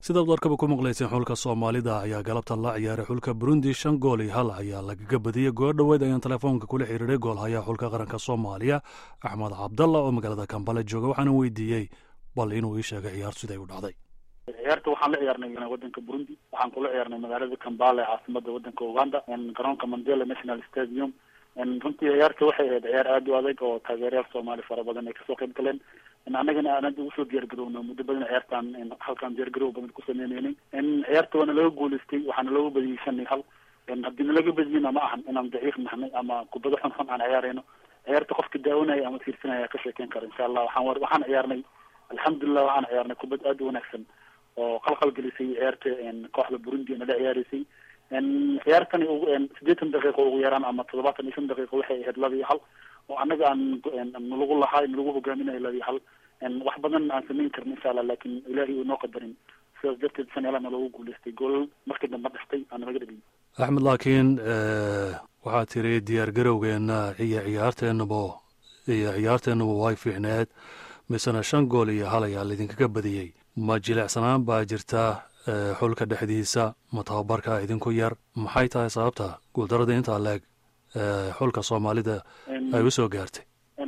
sidaad warkaba ku maqlayseen xulka soomaalida ayaa galabtan la ciyaaray xulka burundi shan gool iyo hal ayaa lagaga badiyey goor dhoweed ayaan telefoonka kula xiriiray goolhayaha xulka qaranka soomaaliya axmed cabdalla oo magaalada kambale jooga waxaana weydiiyey bal inuu ii sheegay ciyaar siday u dhacday ciyaarta waxaan la ciyaarnay wadanka burundi waxaan kula ciyaarnay magaalada kambale caasimada wadanka uganda garoonka mandela national stadium runtii ciyaarta waxay ahayd ciyaar aada u adag oo taageerayaal soomaali fara badan ay kasoo qayb galeen annagana aan hadda usoo diyaargarowno muddo badan ciyaartaan halkaan diyaargarow badan ku sameyneynay ciyaarta waana laga guuleystay waxaana looga badiyey shan iyo hal haddii nalaga badiyena ma ahan inaan daciif nahnay ama kubado xun xun aan ciyaarayno ciyaarta qofka daawanaya ama fiirsanaya ka sheekeyn kara insha allah waxaan waxaan ciyaarnay alxamdulilah waxaan ciyaarnay kubad aada u wanaagsan oo qalqal gelisay ciyaarta kooxda burundi nala ciyaareysay ciyaartani ugu siddeetan daqiiqo ugu yaraan ama toddobaatan iyo shan daqiiqo waxay ahayd laba iyo hal oo annaga aan nalagu lahaa nalagu hogaaminayo laba iyo hal wax badan aan samayn karin insha allah laakin ilaahay uu noo qadarin sidaas darteed shan yalana loogu guuleystay gool markii dambe dhextay aana laga dhigay axmed laakiin waxaad tiri diyaar garowgeena iyo ciyaarteenaba iyo ciyaarteenaba way fiicneed misena shan gool iyo hal ayaa laydinkaga badiyey ma jilecsanaan baa jirta xulka dhexdiisa ma tababarka idinku yar maxay tahay sababta guuldaradii intaa leeg xulka soomaalida ay usoo gaartay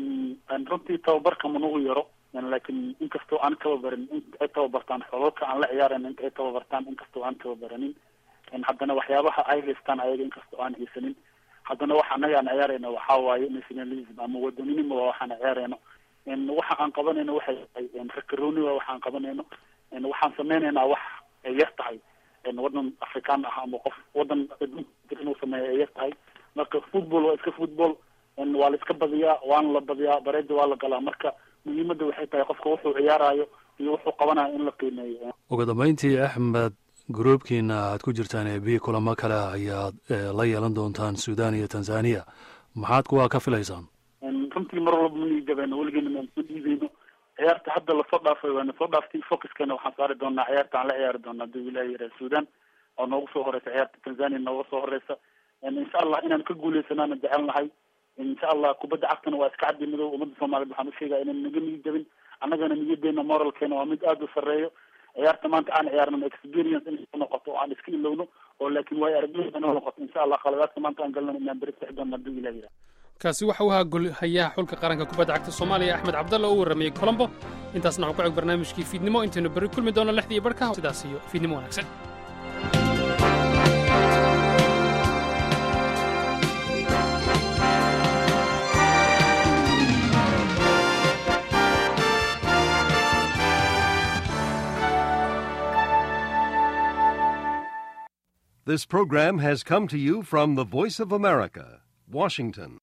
runtii tababarka manugu yaro laakiin inkastoo aan tababarin inta ay tababartaan xolalka aan la ciyaarayn inta ay tababartaan inkastoo aan tababaranin haddana waxyaabaha ay haystaan ayaga inkastoo aan haysanin haddana waxa annaga aan ciyaarayno waxaa waaye nationalism ama wadaninimo waa waxaan ciyaarayno waxa aan qabanayno waxay tahay rakarooni waa waxaan qabanayno waxaan sameynaynaa wax ay yar tahay wadan afrikaan ah ama qof wadan inuu sameeyo ay yar tahay marka football waa iska football waa la iska badiyaa waana la badiyaa bareeda waa la galaa marka muhiimadda waxay tahay qofka wuxuu ciyaarayo iyo wuxuu qabanayo in la qiimeeyo ugu dambeyntii axmed gruubkiina aad ku jirtaan ee bi kulamo kale ayaad la yeelan doontaan sudan iyo tanzania maxaad kuwaa ka filaysaan runtii mar walba ma niigabeeno weligeena maan soo dhiibeyno ciyaarta hadda lasoo dhaafay waana soo dhaaftay focuskana waxaan saari doonaa ciyaarta aan la ciyaari doona hadii wilaaya yaraa sudan oo noogu soo horeysa ciyaarta tanzania nooga soo horeysa insha allah inaan ka guuleysanaana jecel nahay insha allah kubadda cagtana waa iska caddi madow ummadda soomaaliyed waxaan ushegaya inaan naga niyijabin annagana niyadeena moralkeena waa mid aada u sarreeyo ciyaarta maanta aan ciyaarno experience inay noqoto oo aan iska ilowno oo laakiin waayo aragnimada noo noqoto insha allah khaladaadka maanta aan galno inaan beri sixi doona hadii wilaaya yaraa kaasi waxa uu ahaa golhayaha xulka qaranka kubadda cagta soomaaliya axmed cabdalla oo u warramayey colombo intaasna waxuu ku cog barnaamijkii fiidnimo intaynu berri kulmi doono lixdii barhka sidaas iyo fiidnimo wanaagsan This program has come to you from the Voice of America, Washington.